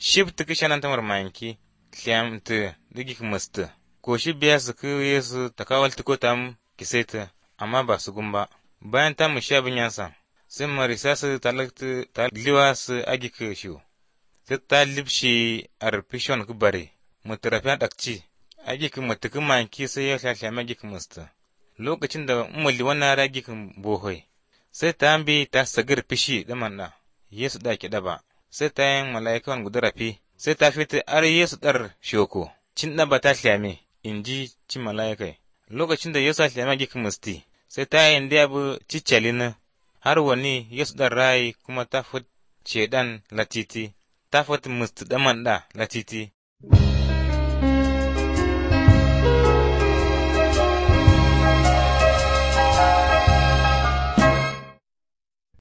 shib tiki shanan tamar manki tliam te digi musta ko shi biya su ku yesu takawal tiko tam kiseta amma ba su gumba bayan ta mu sha binyansa sai marisa su talakta ta liwa su agi ka shiwo sai ta libshi arpishon ku bare mutarafiya dakci agi ka mutuki manki sai ya shasha magi ka musta lokacin da umuli wannan ragi kan bohoi sai ta bi ta sagar fishi da manna yesu da ki daba sai ta yin mala'ikan gudurafi sai ta fita ar yesu dar shoko cin daba ta shlame in ji cin mala'ikai lokacin da yesu shlame gi musti sai ta yin da abu ciccalin har wani yesu dar rai kuma ta fit shedan latiti ta fit musti da manda latiti